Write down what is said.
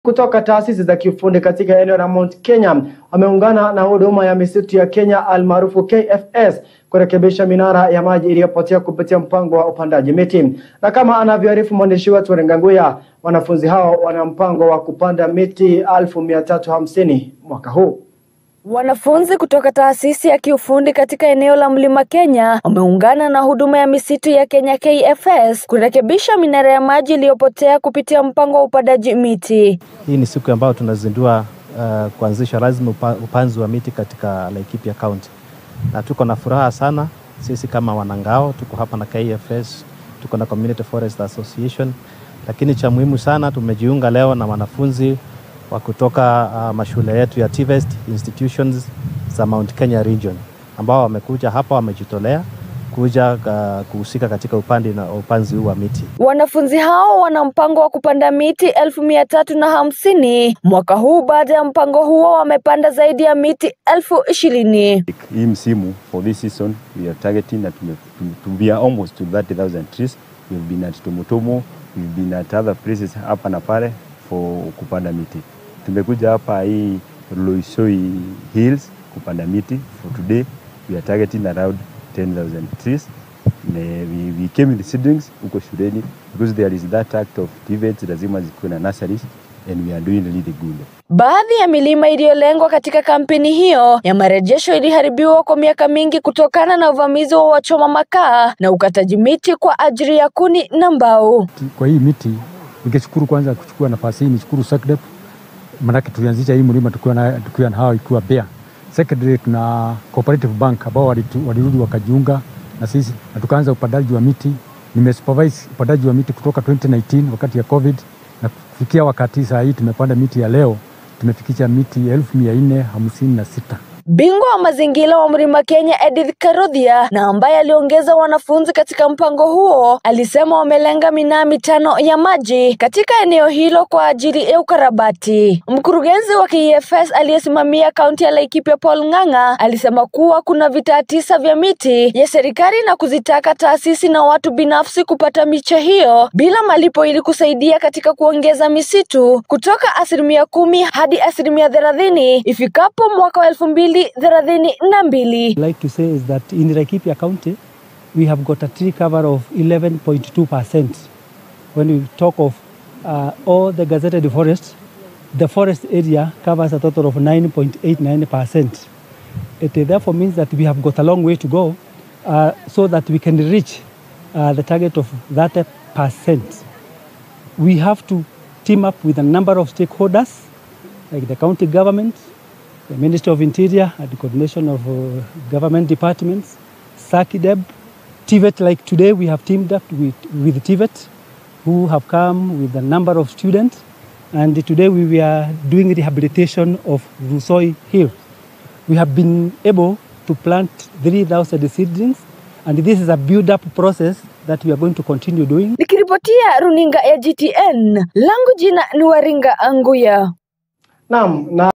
kutoka taasisi za kiufundi katika eneo la Mount Kenya wameungana na huduma ya misitu ya Kenya almaarufu KFS kurekebisha minara ya maji iliyopotea kupitia mpango wa upandaji miti. Na kama anavyoarifu mwandishi wetu Renganguya, wanafunzi hao wana mpango wa kupanda miti elfu mia tatu hamsini mwaka huu. Wanafunzi kutoka taasisi ya kiufundi katika eneo la Mlima Kenya wameungana na huduma ya misitu ya Kenya KFS kurekebisha minara ya maji iliyopotea kupitia mpango wa upandaji miti. Hii ni siku ambayo tunazindua uh, kuanzisha rasmi upa, upanzi wa miti katika Laikipia County, na tuko na furaha sana sisi kama wanangao, tuko hapa na KFS, tuko na Community Forest Association, lakini cha muhimu sana tumejiunga leo na wanafunzi wa kutoka uh, mashule yetu ya TVET institutions za Mount Kenya region ambao wamekuja hapa wamejitolea kuja uh, kuhusika katika upandi na upanzi huu wa miti. Wanafunzi hao wana mpango wa kupanda miti elfu mia tatu na hamsini mwaka huu. Baada ya mpango huo, wamepanda zaidi ya miti elfu ishirini. Hii msimu for this season we are targeting that we are almost to 30,000 trees. We've been at Tomotomo, we've been at other places hapa na pale for kupanda miti. Tumekuja hapa hii Loisoi Hills kupanda miti. For today we are targeting around 10,000 trees. We, we came with seedlings huko shuleni because there is that act of TVET, lazima zikuwe na nurseries and we are doing really good. Baadhi ya milima iliyolengwa katika kampeni hiyo ya marejesho iliharibiwa kwa miaka mingi kutokana na uvamizi wa wachoma makaa na ukataji miti kwa ajili ya kuni na mbao. Kwa hii miti ningeshukuru kwanza kuchukua nafasi hii nishukuru SACDEP manake tulianzisha hii mlima tukiwa na, tukiwa na hawa ikiwa Bea. Secondly, tuna Cooperative Bank ambao walirudi wakajiunga na sisi na tukaanza upandaji wa miti. Nimesupervise upandaji wa miti kutoka 2019 wakati ya COVID na kufikia wakati saa hii tumepanda miti ya leo tumefikisha miti elfu mia nne hamsini na sita. Bingwa wa mazingira wa Mlima Kenya Edith Karodhia na ambaye aliongeza wanafunzi katika mpango huo alisema wamelenga minaa mitano ya maji katika eneo hilo kwa ajili ya ukarabati. Mkurugenzi wa KFS aliyesimamia kaunti ya Laikipia Paul Ng'ang'a alisema kuwa kuna vitaa tisa vya miti ya serikali na kuzitaka taasisi na watu binafsi kupata miche hiyo bila malipo ili kusaidia katika kuongeza misitu kutoka asilimia kumi hadi asilimia thelathini ifikapo mwaka wa elfu mbili thelathini na mbili. like to say is that in Laikipia County, we have got a tree cover of 11.2%. When we talk of uh, all the gazetted forests, the forest area covers a total of 9.89%. It therefore means that we have got a long way to go uh, so that we can reach uh, the target of 30%. We have to team up with a number of stakeholders, like the county government, the Ministry of Interior, at the coordination of uh, government departments, SACIDEB, TVET, like today we have teamed up with, with TVET, who have come with a number of students, and today we are doing rehabilitation of Rusoi Hill. We have been able to plant 3,000 seedlings, and this is a build-up process that we are going to continue doing. Nikiripotia runinga ya GTN, langu jina ni Waringa Anguya. Naam, na